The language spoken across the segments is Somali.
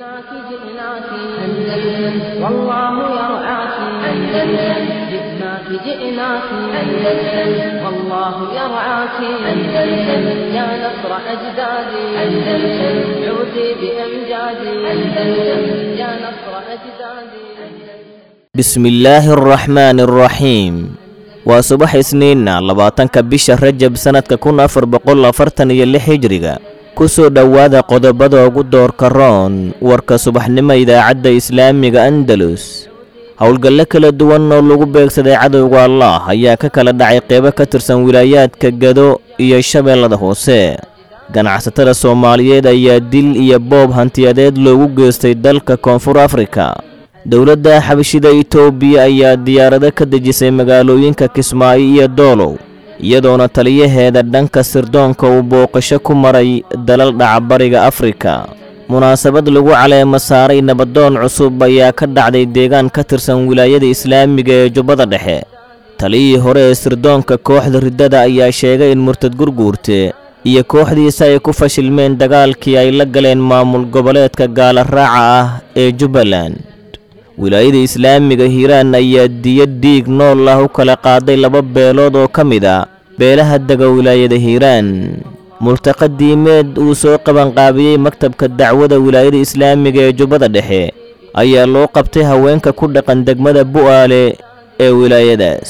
جئناك جئناك أندلس والله يرعاك أندلس جئناك جئناك أندلس والله يرعاك أندلس يا نصر أجدادي أندلس عودي بأمجادي أندلس يا نصر أجدادي بسم الله الرحمن الرحيم waa subax isniinna labaatanka bisha rajab sannadka kun afar boqol afartan iyo lix hijriga ku soo dhowaada qodobada ugu doorka roon warka subaxnimo idaacadda islaamiga andalus howlgallo kala duwan oo lagu beegsaday cadowga allah ayaa ka kala dhacay qeybo ka tirsan wilaayaadka gado iyo shabeellada hoose ganacsatada soomaaliyeed ayaa dil iyo boob hantiyadeed loogu geystay dalka koonfur afrika dowladda xabashida itoobiya ayaa diyaarado ka dejisay magaalooyinka kismaayo iyo doolow iyadoona taliyaheeda dhanka sirdoonka uu booqasho ku maray dalal dhacabariga afrika munaasabad lagu caleemo saaray nabadoon cusub ayaa ka dhacday deegaan ka tirsan wilaayada islaamiga ee jubbada dhexe taliyihii hore ee sirdoonka kooxda riddada ayaa sheegay in murtad gurguurte iyo kooxdiisa ay ku fashilmeen dagaalkii ay la galeen maamul goboleedka gaala raaca ah ee jubbaland wilaayada islaamiga hiiraan ayaa diya dhiig nool ah u kala qaaday laba beelood oo ka mid a beelaha dega wilaayada hiiraan multaqa diimeed uu soo qabanqaabiyey maktabka dacwada wilaayada islaamiga ee jubbada dhexe ayaa loo qabtay haweenka ku dhaqan degmada bu'aale ee wilaayadaas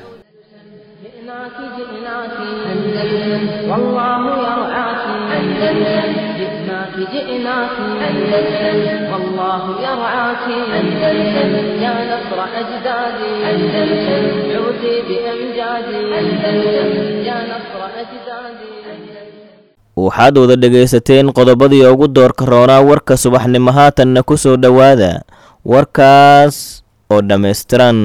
جئناك جئناك أندلس والله يرعاك أندلس جئناك جئناك أندلس والله يرعاك أندلس يا نصر أجدادي أندلس عودي بأمجادي أندلس يا نصر أجدادي waxaad wada dhegaysateen qodobadii ugu doorka roonaa warka subaxnimo haatanna ku soo dhowaada warkaas oo dhammaystiran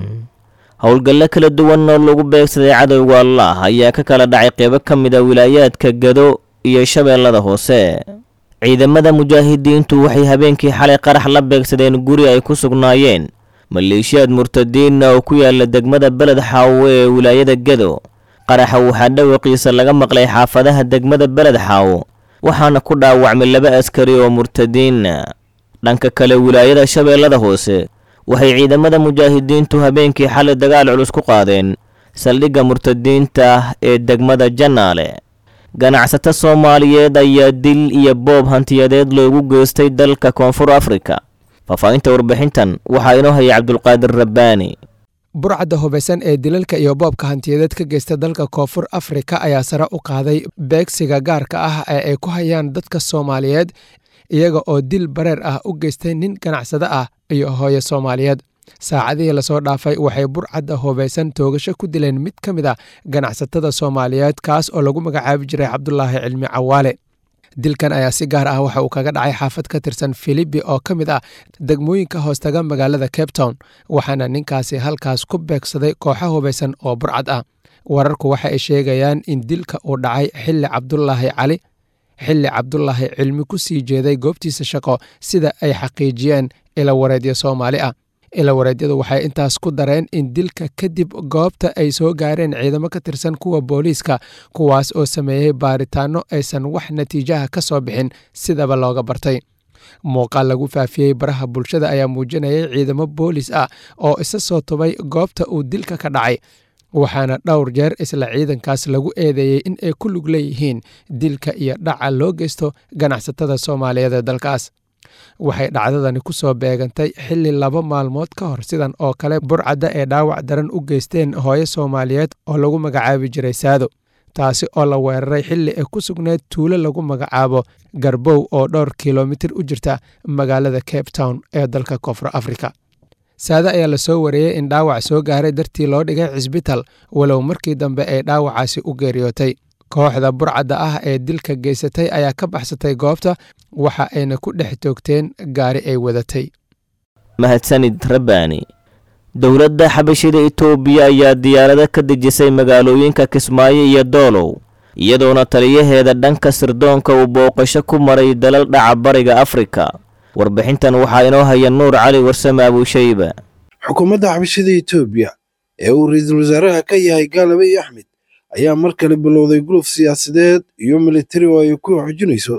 howlgallo kala duwan oo lagu beegsaday cadowga allah ayaa ka kala dhacay qeybo ka mid a wilaayaadka gado iyo shabeellada hoose ciidamada mujaahidiintu waxay habeenkii xalay qarax la beegsadeen guri ay ku sugnaayeen maleeshiyaad murtadiinna oo ku yaala degmada beled xaawo ee wilaayada gado qaraxa waxaa dhawaqiisa laga maqlay xaafadaha degmada beled xaawo waxaana ku dhaawacmay laba askari oo murtadiinna dhanka kale wilaayada shabeellada hoose waxay ciidamada mujaahidiintu habeenkii xalay dagaal culus ku qaadeen saldhigga murtadiinta ee degmada jannaale ganacsato soomaaliyeed ayaa dil iyo boob hantiyadeed loogu geystay dalka koonfur afrika faahfaahinta warbixintan waxaa inoo hayay cabdulqaadir rabbaani burcadda hubaysan ee dilalka iyo boobka hantiyadeed ka geysta dalka koonfur afrika ayaa sare u qaaday beegsiga gaarka ah ee ay ku hayaan dadka soomaaliyeed iyaga oo dil bareer ah u geystay nin ganacsado ah iyo hooyo soomaaliyeed saacadihii lasoo dhaafay waxay burcadda hubaysan toogasho ku dileen mid ka mid a ganacsatada soomaaliyeed kaas oo lagu magacaabi jiray cabdulaahi cilmi cawaale dilkan ayaa si gaar ah waxa uu kaga dhacay xaafad ka tirsan filibi oo ka mid ah degmooyinka hoostaga magaalada cape town waxaana ninkaasi halkaas ku beegsaday kooxo hubaysan oo burcad ah wararku waxa ay sheegayaan in dilka uu dhacay xilli cabdulaahi cali xilli cabdulaahi cilmi ku sii jeeday goobtiisa shaqo sida ay xaqiijiyeen ilawareedyo soomaali ah ilawareedyadu waxay intaas ku dareen in dilka kadib goobta ay soo gaareen ciidamo ka tirsan kuwa booliiska kuwaas oo sameeyey baaritaano aysan wax natiijaha ka soo bixin sidaba looga bartay muuqaal lagu faafiyey baraha bulshada ayaa muujinayay ciidamo boolis ah oo isa soo tubay goobta uu dilka ka dhacay waxaana dhowr jeer isla ciidankaas lagu eedeeyey in ay ku lug leeyihiin dilka iyo dhaca loo geysto ganacsatada soomaaliyeed ee dalkaas waxay dhacdadani ku soo beegantay xilli laba maalmood ka hor sidan oo kale burcadda ee dhaawac daran u geysteen hooyo soomaaliyeed oo lagu magacaabi jiray saado taasi oo la weeraray xilli ay ku sugneyd tuulo lagu magacaabo garbow oo dhowr kilomitir u jirta magaalada cape town ee dalka koonfur afrika saade ayaa lasoo wareeyey in dhaawac soo gaaray dartii loo dhigay cisbital walow markii dambe ay dhaawacaasi u geeriyootay kooxda burcadda ah ee dilka geysatay ayaa ka baxsatay goobta waxa ayna ku dhex toogteen gaari ay wadatay mahadsanid rabbaani dowladda xabashida itoobiya ayaa diyaarado ka dejisay magaalooyinka kismaayo iyo doolow iyadoona taliyaheeda dhanka sirdoonka uu booqasho ku maray dalal dhaca bariga afrika warbixintan waxaa inoo haya nuur cali warsame abuushayba xukuumadda xabashida etoobiya ee uu ra-iisul wasaaraha ka yahay gaalabe axmed ayaa mar kale bilowday guluf siyaasadeed iyo militari oo ay ku xoojinayso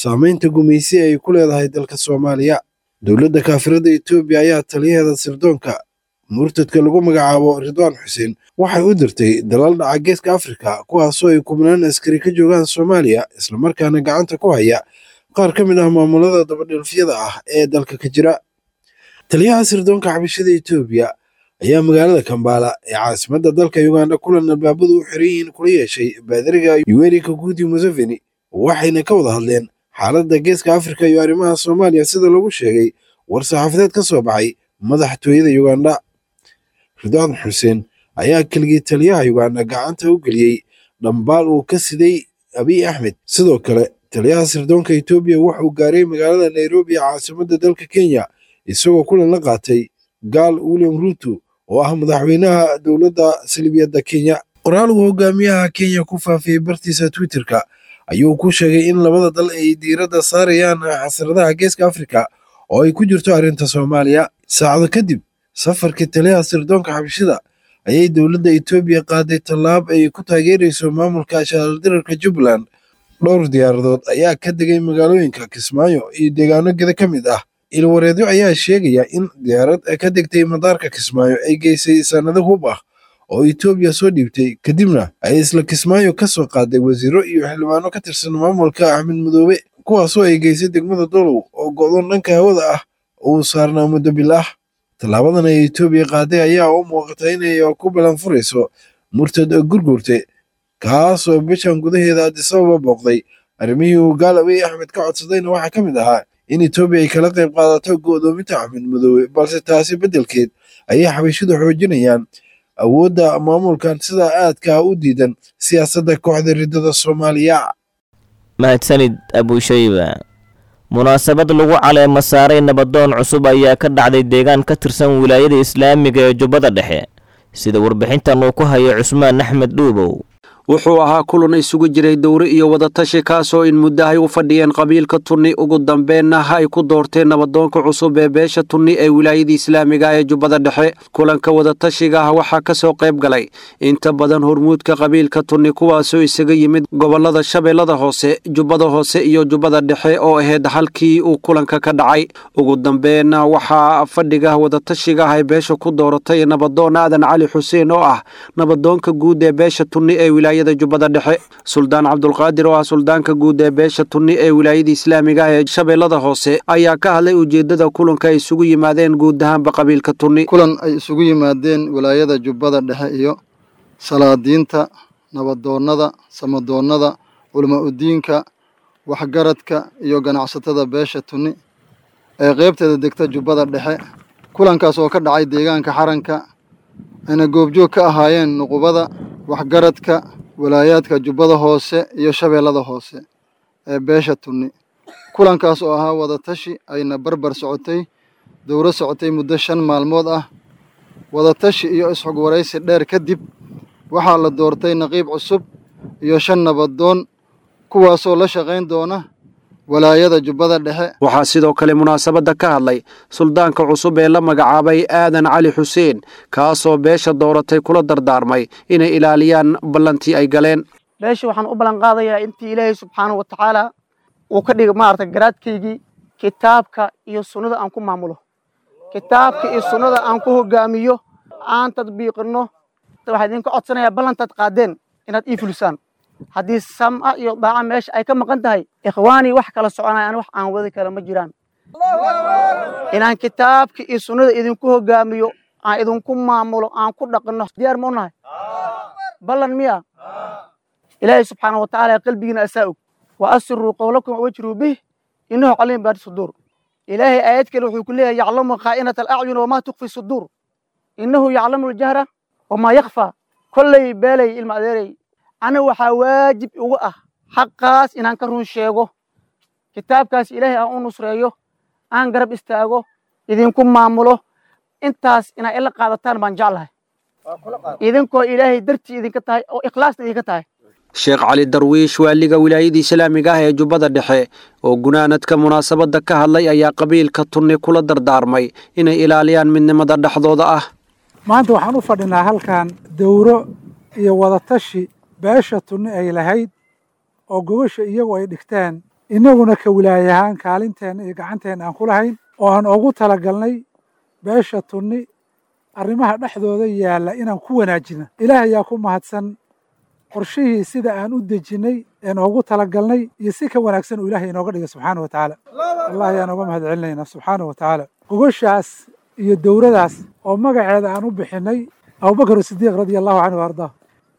saamaynta gumaysi ay ku leedahay dalka soomaaliya dowladda kaafirada etoobiya ayaa taliyaheeda sirdoonka murtadka lagu magacaabo ridwaan xuseen waxay u dirtay dalal dhaca geeska afrika kuwaasoo ay kubnaan askari ka joogaan soomaaliya islamarkaana gacanta ku haya qaar ka mid ah maamulada dabadhilfyada ah ee dalka ka jira taliyaha sirdoonka xabashada etoobiya ayaa magaalada kambaala ee caasimadda dalka uganda kulan albaabadu u xiran yihiin kula yeeshay baadariga yuweri kaguudi museveni waxayna ka wada hadleen xaaladda geeska afrika iyo arrimaha soomaaliya sida lagu sheegay war saxaafadeed ka soo baxay madaxtooyada uganda ridwaan xuseen ayaa keligii taliyaha uganda gacanta u geliyey dhambaal uu ka siday abiy axmed sidoo kale taliyaha sirdoonka etoobiya wuxuu gaaray magaalada nairobi ee caasimadda dalka kenya isagoo kulan la qaatay gaal william ruuto oo ah madaxweynaha dowladda salibiyadda kenya qoraal uu hogaamiyaha kenya ku faafiyey bartiisa twitterka ayuu ku sheegay in labada dal ay diiradda saarayaan xasradaha geeska afrika oo ay ku jirto arrinta soomaaliya saacado kadib safarkii taliyaha sirdoonka xabashida ayay dowladda etoobiya qaaday tallaab ay ku taageerayso maamulka shaaldirarka jubbaland dhowr diyaaradood ayaa ka degay magaalooyinka kismaayo iyo deegaano geda ka mid ah ilwareedyo ayaa sheegaya in diyaarad ka degtay madaarka kismaayo ay geysay sanado hub ah oo etoobiya soo dhiibtay kadibna ay isla kismaayo ka soo qaaday wasiiro iyo xildhibaano ka tirsan maamulka axmed madoobe kuwaasoo ay geysay degmada dolow oo go'doon dhanka hawada ah uu saarnaa muddo bil ah tallaabadan ay etoobiya qaaday ayaa u muuqata inay ku balanfurayso murtad gurgurte kaasoo bishan gudaheeda adisababa booqday arrimihii uu gaal abiy axmed ka codsadayna waxaa ka mid ahaa in etoobiya ay kala qayb qaadato go'doominta axmed madoobe balse taasi beddelkeed ayay xabashidu xoojinayaan awoodda maamulkan sida aadka u diidan siyaasadda kooxda riddada soomaaliya mahadsanid abushayba munaasabad lagu caleema saaray nabadoon cusub ayaa ka dhacday deegaan ka tirsan wilaayada islaamiga ee jubbada dhexe sida warbixintan uu ku hayo cusmaan axmed dhuubow wuxuu ahaa kulan isugu jiray dowre iyo wadatashi kaasoo in muddahay u fadhiyeen qabiilka tunni ugu dambeenna ay ku doorteen nabadoonka cusub ee beesha tunni ee wilaayada islaamiga ee jubbada dhexe kulanka wadatashiga ah waxaa ka soo qayb galay inta badan hormuudka qabiilka tunni kuwaasoo isaga yimid gobollada shabeellada hoose jubbada hoose iyo jubbada dhexe oo ahayd halkii uu kulanka ka dhacay ugu dambeenna waxaa fadhiga wadatashiga ah ay beesha ku dooratay nabadoon aadan cali xuseen oo ah nabadoonka guud ee beesha tunni ee wilaayada jubbada dhexe suldaan cabdulqaadir oo ah suldaanka guud ee beesha tunni ee wilaayada islaamiga ah ee shabeellada hoose ayaa ka hadlay ujeeddada kulanka ay isugu yimaadeen guud ahaanba qabiilka tunni kulan ay isugu yimaadeen wilaayada jubbada dhexe iyo salaadiinta nabadoonnada samadoonnada culama udiinka waxgaradka iyo ganacsatada beesha tunni ee qaybteeda degta jubbada dhexe kulankaas oo ka dhacay deegaanka xaranka ayna goobjoog ka ahaayeen nuqubada waxgaradka walaayaadka jubbada hoose iyo shabeellada hoose ee beesha tunni kulankaas oo ahaa wadatashi ayna barbar socotay dowro socotay muddo shan maalmood ah wadatashi iyo isxog waraysi dheer kadib waxaa la doortay naqiib cusub iyo shan nabadoon kuwaasoo la shaqayn doona walaayada jubbada dhexe waxaa sidoo kale munaasabadda ka hadlay suldaanka cusub ee la magacaabay aadan cali xuseen kaasoo beesha dooratay kula dardaarmay inay ilaaliyaan ballantii ay galeen beesha waxaan u ballan qaadayaa intii ilaahay subxaanahu wa tacaala uu ka dhigay maarata garaadkaygii kitaabka iyo sunnada aan ku maamulo kitaabka iyo sunnada aan ku hogaamiyo aan tadbiiqinno waxaa idinka codsanayaa ballantaad qaadeen inaad ii fulisaan haddii sam'a iyo daaca meesha ay ka maqan tahay ikhwaanii wax kala soconayaan wax aan wadi kale ma jiraan inaan kitaabka iyo sunnada idinku hogaamiyo aan idinku maamulo aan ku dhaqanno diyaar ma u nahay ballan miya ilaahay subxaana wa tacaala qalbigiina asaa og wa asiruu qowlakum wajruu bih innahu caliim baadi suduur ilaahay aayad kale wuxuu ku leeyahay yaclamu khaa'inata alacyun wamaa tukfi suduur innahu yaclamu aljahra wamaa yakfaa kolley beelay ilma adeerey aniga waxaa waajib ugu ah xaqaas inaan ka run sheego kitaabkaas ilaahay aan u nusreeyo aan garab istaago idinku maamulo intaas inaa ila qaadataan baan jeclahay idinkoo ilaahay dartii idinka tahay oo ikhlaasna idinka tahay sheekh cali darwiish waaliga wilaayada islaamiga ah ee jubbada dhexe oo gunaanadka munaasabadda ka hadlay ayaa qabiilka tunni kula dardaarmay inay ilaaliyaan midnimada dhexdooda ah maanta waxaan u fadhinaa halkan dowro iyo wadatashi beesha tunni ay lahayd oo gobasha iyagu ay dhigteen innaguna ka wilaaye ahaan kaalinteenna iyo gacanteenna aan ku lahayn oo aan ugu talagalnay beesha tunni arrimaha dhexdooda yaalla inaan ku wanaajina ilaah ayaa ku mahadsan qorshihii sida aan u dejinnay een ugu talagalnay iyo si ka wanaagsan uu ilaahay inooga dhigay subxaana wa tacaala allah ayaan uga mahad celinaynaa subxaana wa tacaala gogoshaas iyo dowradaas oo magaceeda aan u bixinnay abubakar sidiiq radia allahu canhu wa ardaa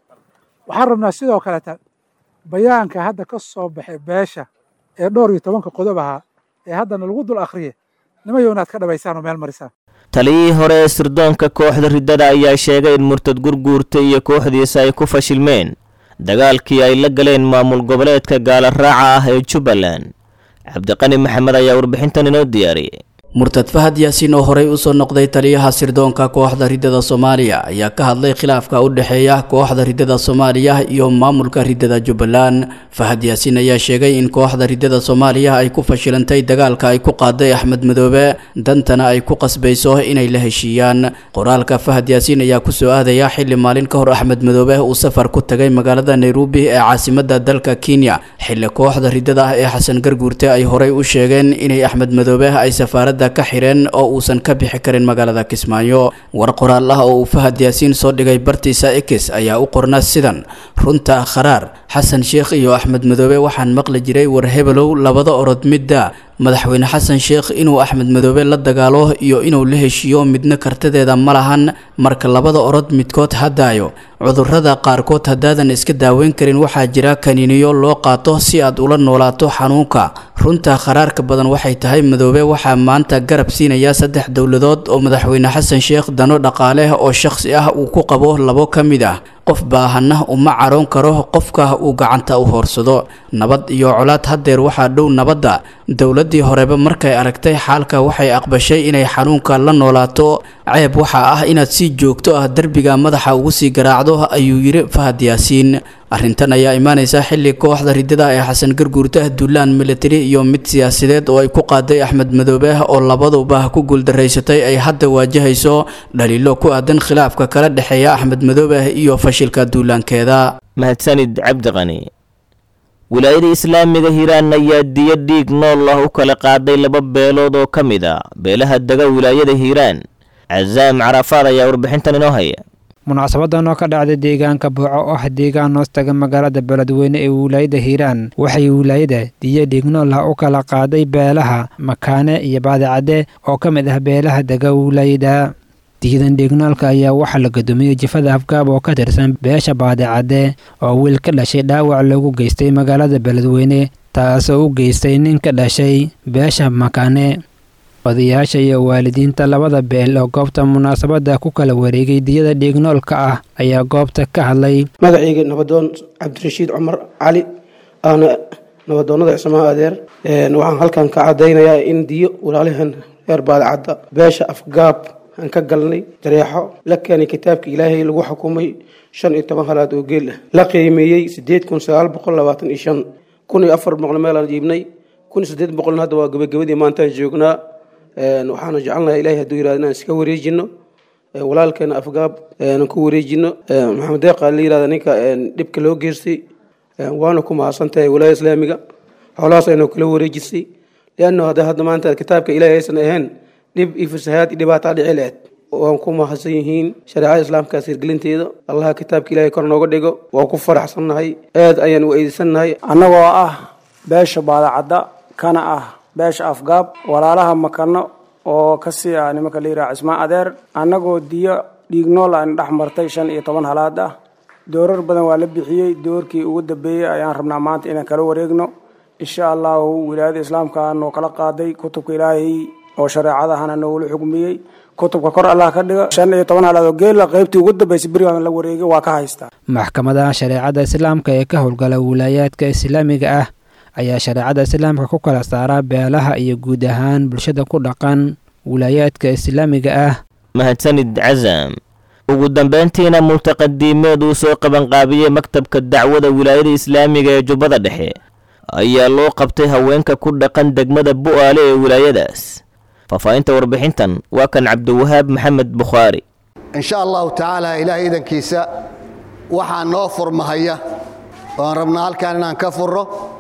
waxaan rabnaa sidoo kaleta bayaanka hadda ka soo baxay beesha ee dhowr iyo tobanka qodob ahaa ee haddana lagu dul akhriye nimayow inaad ka dhabaysaan oo meel marisaan taliyihii hore ee sirdoonka kooxda riddada ayaa sheegay in murtad gurguurta iyo kooxdiisa ay ku fashilmeen dagaalkii ay la galeen maamul goboleedka gaala raaca ah ee jubbaland cabdiqani maxamed ayaa warbixintan inoo diyaariyey murtad fahad yaasiin oo horey usoo noqday taliyaha sirdoonka kooxda riddada soomaaliya ayaa ka hadlay khilaafka u dhexeeya kooxda riddada soomaaliya iyo maamulka riddada jubbaland fahad yaasiin ayaa sheegay in kooxda riddada soomaaliya ay ku fashilantay dagaalka ay ku qaaday axmed madoobe dantana ay ku qasbayso inay la heshiiyaan qoraalka fahad yaasiin ayaa kusoo aadaya xili maalin ka hor axmed madoobe uu safar ku tagay magaalada nairobi ee caasimada dalka kenya xili kooxda riddada ah ee xasan garguurte ay horey u sheegeen inay axmed madoobe ay safaarada ka xireen oo uusan ka bixi karin magaalada kismaayo war qoraal ah oo uu fahad yaasiin soo dhigay bartiisa ekis ayaa u qorna sidan runta kharaar xasan sheekh iyo axmed madoobe waxaan maqli jiray war hebelow labada orod midda madaxweyne xasan sheekh inuu axmed madoobe la dagaalo iyo inuu la heshiiyo midna kartadeeda ma lahan marka labada orod midkood hadaayo cudurrada qaarkood haddaadan iska daaweyn karin waxaa jira kaniiniyo loo qaato si aad ula noolaato xanuunka runta kharaarka badan waxay tahay madoobe waxaa maanta garab siinaya saddex dowladood oo madaxweyne xasan sheekh dano dhaqaale oo shakhsi ah uu ku qabo labo ka mid ah qof baahana uma caroon karo qofka uu gacanta u hoorsado nabad iyo colaad haddeer waxaa dhow nabadda dowladdii horeba markay aragtay xaalka waxay aqbashay inay xanuunka la noolaato ceeb waxaa ah inaad si joogto ah derbiga madaxa ugu sii garaacdo ayuu yidhi fahad yaasiin arrintan ayaa imaanaysa xilli kooxda riddada ee xasan garguurta duulaan militari iyo mid siyaasadeed oo ay ku qaaday axmed madoobe oo labaduba ku guuldaraysatay ay hadda waajahayso dhaliilo ku aadan khilaafka kala dhexeeya axmed madoobe iyo fashilka duulaankeeda mahadsanid cabdiqani wilaayada islaamiga hiiraan ayaa diyo dhiig nool ah u kala qaaday laba beelood oo ka mid a beelaha dega wilaayada hiiraan casaam carafaad ayaa warbixintan inoo haya munaasabadan oo ka dhacday deegaanka buuco oo ah deegaan hoostaga magaalada beledweyne ee wilaayada hiiraan waxay wilaayada diyo dhiignool ah u kala qaaday beelaha makaane iyo baadicadde oo ka mid ah beelaha dega wilaayada diyadan dhiignoolka ayaa waxaa la gudoomiyey jifada afgaab oo ka tirsan beesha baadicadde oo wiil ka dhashay dhaawac lagu geystay magaalada beledweyne taasoo u geystay nin ka dhashay beesha makaane odayaasha iyo waalidiinta labada beel oo goobta munaasabadda ku kala wareegay diyada dhiignoolka ah ayaa goobta ka hadlay magacayga nabadoon cabdirashiid cumar cali ahna nabadoonnada cismaha adeer waxaan halkan ka cadaynayaa in diyo walaalihan reer baadicadda beesha afgaab aan ka galnay jareexo la keenay kitaabka ilaahay lagu xukumay shan iyo toban halaad oo geel ah la qiimeeyey sideed kun sagaal boqol labaatan iyo shan kun iyo afar boqol meelaan jiibnay kun iyo siddeed boqolna hadda waa gabagabadii maantaan joognaa waxaana jecelnahay ilahay hadduu yirahdo inaan iska wareejino walaalkeena afgaab aan ku wareejino maxamed deeqa la yirahda ninka dhibka loo geystay waana ku mahadsantahay walaaya islaamiga xoolahaas aynu kala wareejisay lianna hadda hadda maanta kitaabka ilahay aysan ahayn dhib iyo fasahaad iyo dhibaataa dhici lahayd waan ku mahadsan yihiin shareecada islaamkaas hirgelinteeda allaha kitaabka ilahay kor nooga dhigo waan ku faraxsannahay aad ayaan u eedeysannahay annagoo ah beesha baadacadda kana ah beesha afgaab walaalaha makano oo kasii ah nimanka la yiraha cismaan adeer annagoo diyo dhiignool aan dhex martay shan iyo toban halaad ah doorar badan waa la bixiyey doorkii ugu dambeeyey ayaan rabnaa maanta inaan kala wareegno insha allahu wilaayada islaamka noo kala qaaday kutubka ilaahay oo shareecadahana noogula xugmiyey kutubka kor allah ka dhigo shan iyo toban halaad oo geela qaybtii ugu dambeysay berigaan la wareegay waa ka haystaa maxkamadaha shareecada islaamka ee ka howlgala wilaayaadka islaamiga ah ayaa shareecada islaamka ku kala saaraa beelaha iyo guud ahaan bulshada ku dhaqan wilaayaadka islaamiga ah mahadsanid casam ugu dambayntiina multaqadiimeed uu soo qabanqaabiyey maktabka dacwada wilaayada islaamiga ee jubbada dhexe ayaa loo qabtay haweenka ku dhaqan degmada bu'aale ee wilaayadaas faahfaahinta warbixintan waa kan cabdiwahaab maxamed bukhaari insha allahu tacaala ilaahay idankiisa waxaa noo furmahaya oan rabnaa halkaan inaan ka furro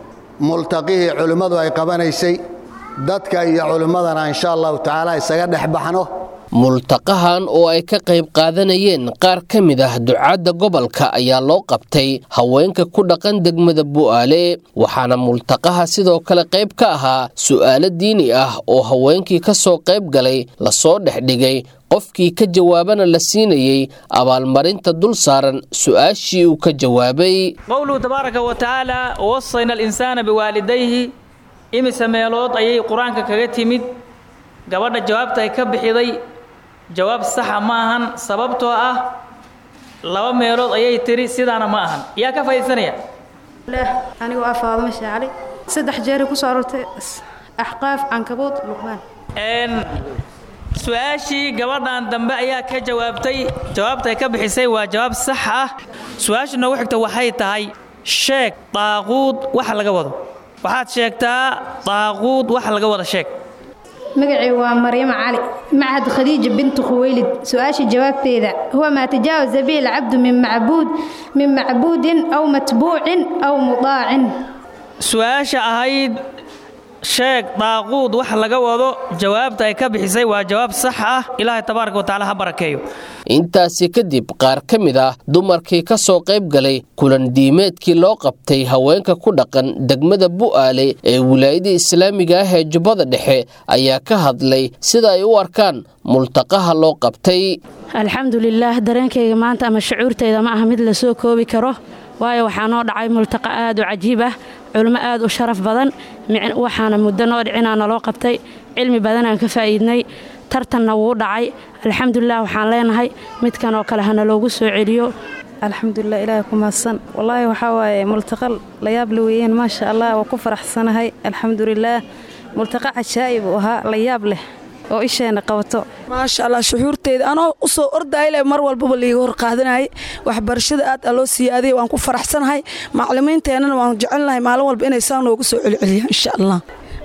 multaqihii culimmadu ay qabanaysay dadka iyo culimmadana insha allahu tacaala isaga dhex baxno multaqahan oo ay ka qayb qaadanayeen qaar ka mid ah ducaadda gobolka ayaa loo qabtay haweenka ku dhaqan degmada bu'aale waxaana multaqaha sidoo kale qayb ka ahaa su'aalo diini ah oo haweenkii ka soo qayb galay lasoo dhexdhigay qofkii ka jawaabana la siinayey abaalmarinta dul saaran su'aashii uu ka jawaabay qowluhu tabaaraka wa tacaala wasayna alinsaana biwaalidayhi imise meelood ayay qur-aanka kaga timid gabadha jawaabta ay ka bixiday jawaab saxa ma ahan sababtoo ah laba meelood ayay tiri sidaana ma ahan yaa ka faa'iidsanaya anigoo ah faadimo shaacali saddex jeeray ku soo aroortay axqaaf cankabuud luqmaan su-aashii gabadhan dambe ayaa ka jawaabtay jawaabta ay ka bixisay waa jawaab sax ah su-aasha noogu xigta waxay tahay sheeg daaquud waxa laga wado waxaad sheegtaa daaquud waxa laga wada sheeg magacii waa maryamo cali machad khadiija bintu khuweylid su-aasha jawaabteeda huwa maa tajaawaza bihi alcabdu min macbuud min macbuudin aw matbuucin aw mudaacin su-aasha ahayd sheeg daaquud wax laga wado jawaabta ay ka bixisay waa jawaab sax ah ilaahay tabaaraka wa tacaala ha barakeeyo intaasi kadib qaar ka mid ah dumarkii ka soo qayb galay kulan diimeedkii loo qabtay haweenka ku dhaqan degmada bu'aale ee wilaayada islaamiga ah ee jubbada dhexe ayaa ka hadlay sida ay u arkaan multaqaha loo qabtay alxamdulilaah dareenkayga maanta ama shucuurtayda ma aha mid la soo koobi karo waayo waxaa noo dhacay multaqa aad u cajiib ah culmo aad u sharaf badan waxaana muddo noo dhicinaa naloo qabtay cilmi badanaan ka faa'iidnay tartanna wuu dhacay alxamdulilah waxaan leenahay midkan oo kale hana loogu soo celiyo alxamdulilah ilaahay ku mahadsan wallaahi waxaa waaye multaqal la yaab la weeyeen maasha allah waa ku faraxsanahay alxamdulilaah multaqa cajaa'ib uu ahaa la yaab leh oo isheena qabato maasha allah shuxuurteyda anoo u soo ordayle mar walbaba liiga hor qaadanayay waxbarashada aad a loo siiyaaday waan ku faraxsanahay maclimiinteennana waan jecelnahay maalin walba inay saa noogu soo celceliyaan insha allah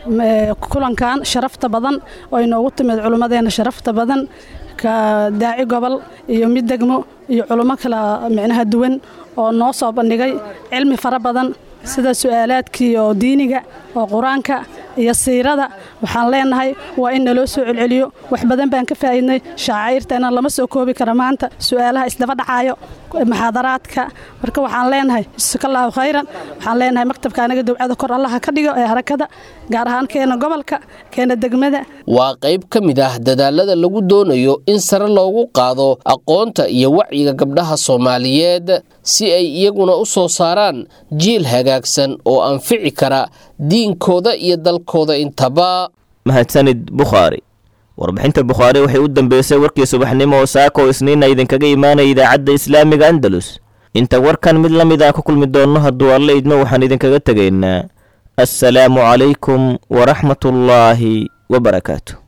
kulankan sharafta badan oo inoogu timid culimmadeenna sharafta badan ka daaci gobol iyo mid degmo iyo culummo kala micnaha duwan oo noo soo bandhigay cilmi fara badan sida su'aalaadkii oo diiniga oo qur-aanka iyo siirada waxaan leenahay waa in naloo soo celceliyo wax badan baan ka faa'iidnay shaacayrteena lama soo koobi kara maanta su'aalaha isdaba dhacayo muxaadaraadka marka waxaan leenahay jasakallahu khayran waxaan leenahay maktabka anaga dowcada kor allaha ka dhigo ee harakada gaar ahaan keena gobolka keena degmada waa qayb ka mid ah dadaalada lagu doonayo in sare loogu qaado aqoonta iyo wacyiga gabdhaha soomaaliyeed si ay iyaguna u soo saaraan jiil hagaagsan oo anfici kara diinkooda iyo dalkooda intaba mahadsanid bukhaari warbixinta bukhaari waxay u dambeysay warkii subaxnimo oo saaka oo isniina idinkaga imaanaya idaacadda islaamiga andalus inta warkan mid la mid aan ku kulmi doonno hadduu alla idmo waxaan idinkaga tegaynaa assalaamu calaykum waraxmatullaahi wabarakaatu